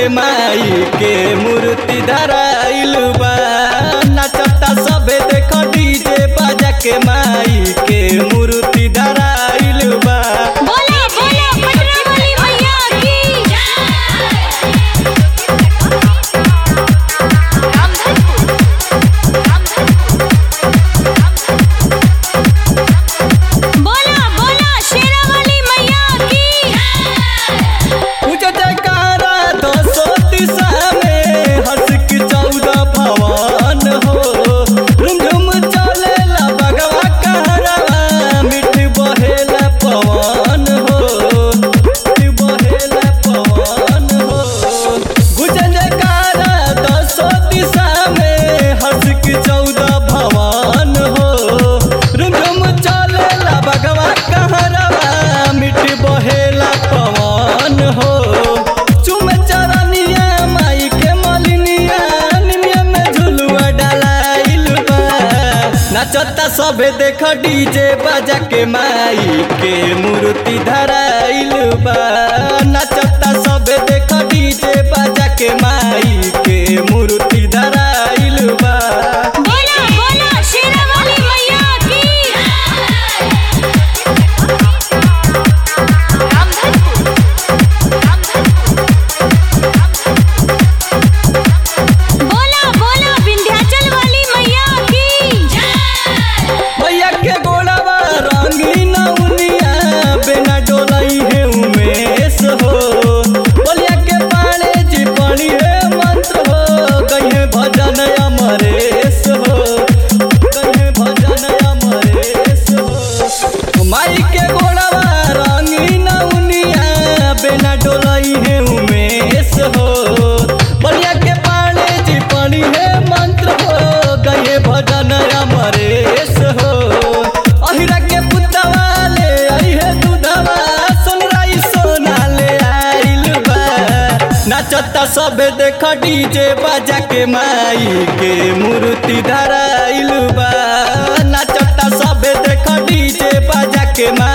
माई के मूर्ति धराइल बा नाचता सबे देख डीजे बाजा के माई के मूर्ति धराइल बा बोला बोला पटना वाली भैया की बोला बोला शेरा वाली मैया की पूज जयकारा दसो दिशा में हर्ष की चौदह भवन हो झुमझुम चलेला बगवा कहरवा मिठ बहेला पवन हो मिठ बहेला पवन हो गुज जयकारा दसो दिशा में हर्ष की चौदह भवन हो झुमझुम चलेला बगवा कहरवा मिठ बहेला पवन हो चुम चरनिया माई के मलिनिया निमिया में झुलुआ डलाइल बा नचता सबे देख डीजे बाजा के माई के मूर्ति धराइल बा नचता सबे देख डीजे बाजा के माई के मूर्ति धराइल बा बोला बोला शेरा वाली मैया की बोला बोला विंध्याचल वाली मैया की भैया के गोड़वा रंगीन उनिया बिना डोलई है उमेश हो बोलिया के पाले जी पानी है मंत्र हो कहीं भजन अमरेश हो कहीं भजन अमरेश हो माई के गोड़वा रंगीन उनिया बिना डोलई है उमेश हो बोलिया के पाले जी पानी है मंत्र हो गए भजन अमरेश हो अहिरा के पुतवा ले आई है दूधवा सोनराई सोना ले आइल बा नचता सब देख डीजे बाजा के माई के मूर्ति धराइल बा नचता सब देख डीजे बाजा के माई